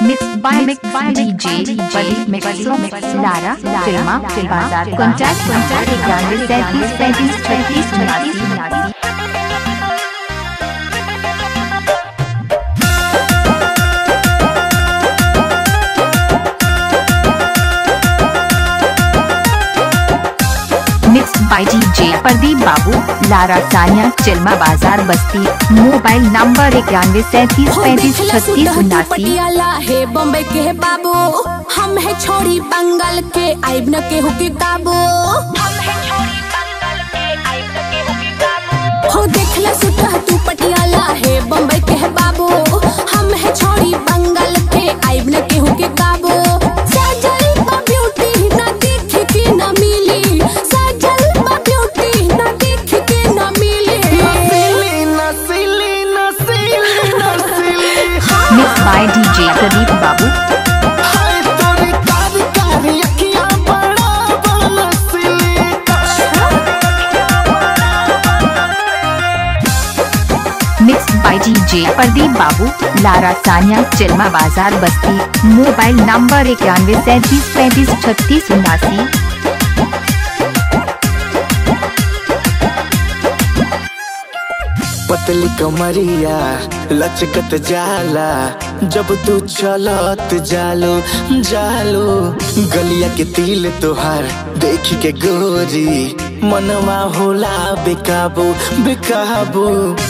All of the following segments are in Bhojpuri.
Mixed by Mixed by DJ Bali Mixo Mix Lara Filma Filbazar Contact Contact इक्यानवे सैंतीस पैंतीस छत्तीस उनासी उनासी mix by DJ Pradeep Babu लारा सानिया चिल्मा बाजार बस्ती मोबाइल नंबर इक्यानवे सैंतीस पैंतीस छत्तीस उनासी पटियाला है बॉम्बे के है बाबू हम है छोड़ी बंगाल के आइब न के हो के काबू हो देखला सुता तू पटियाला है बॉम्बे के है बाबू हम है छोड़ी बंगाल के आइब न के हो के काबू सजल बा ब्यूटी ना देख के ना मिली सजल बा ब्यूटी ना देख के ना मिली नसीली नसीली नसीली नसीली मिक्स बाय डीजे प्रदीप बाबू हाय तोरी कारी कारी अखियां बड़ा बनसीली mix by DJ Pradeep Babu लारा सानिया चिल्मा बाजार बस्ती मोबाइल नंबर इक्यानवे सैंतीस पैंतीस छत्तीस उनासी पतली कमरिया लचकत जाला जब तू चलत जालो जालो गलिया के तिल तोहार देख के गोरी मनवा होला बेकाबू बेकाबू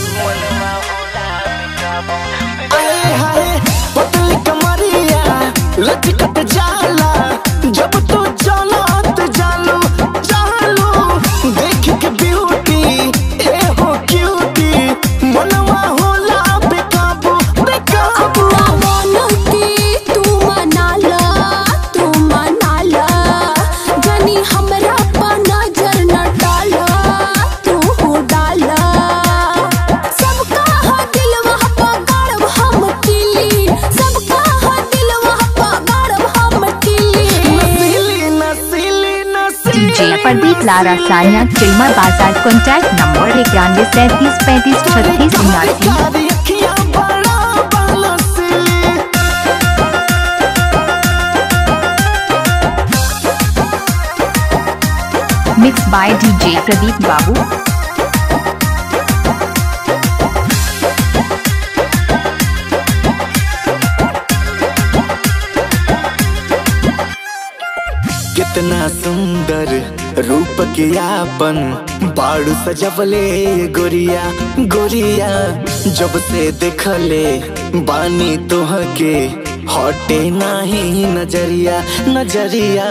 आए हाय पतली कमरिया लचकत जाला जब तू चलत जालो जालो देख के ब्यूटी ए हो क्यूटी मनवा होला बेकाबू बेकाबू अपना मन के तू मनाला तू मनाला जानी हमरा पर नजर न डाला तू हो डाला सबका हा दिलवा पर गाड़ब हम किली सबका हा दिलवा पर गाड़ब हम किली नसीली नसीली नसीली डीजे प्रदीप लारा सानिया चिल्मा बाजार कॉन्टैक्ट नंबर इक्यानवे सैंतीस पैंतीस छत्तीस उनासी कारी अखियां बड़ा बनसीली mix by DJ Pradeep Babu कितना सुंदर रूप के आपन बाड़ू सजवले गोरिया गोरिया जब से देखले बानी तोह के हटे नाही नजरिया नजरिया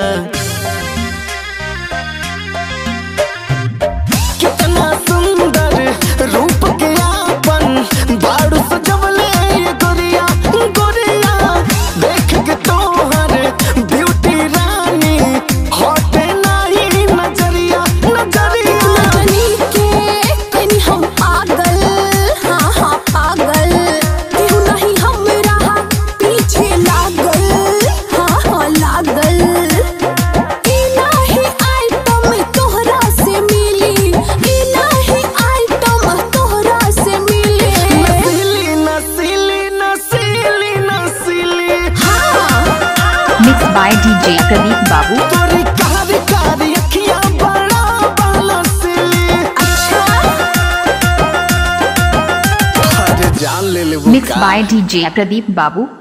कितना सुंदर रूप के आपन बाड़ू सजवले गोरिया गोरिया देख के तोहर ब्यूटी रानी हटे नाही नजरिया नजरिया लगनी के कनी हम पागल हाँ हाँ पागल केहू नहीं हमरा पीछे लागल हाँ हाँ लागल ई नाही आइटम तोहरा से मिली ई नाही आइटम तोहरा से मिली नसीली नसीली नसीली नसीली हाँ मिक्स बाय डीजे प्रदीप बाबू तोरी कारी कारी अखियां बड़ा बनसीली अच्छा अरे जान ले ले मिक्स बाय डीजे प्रदीप बाबू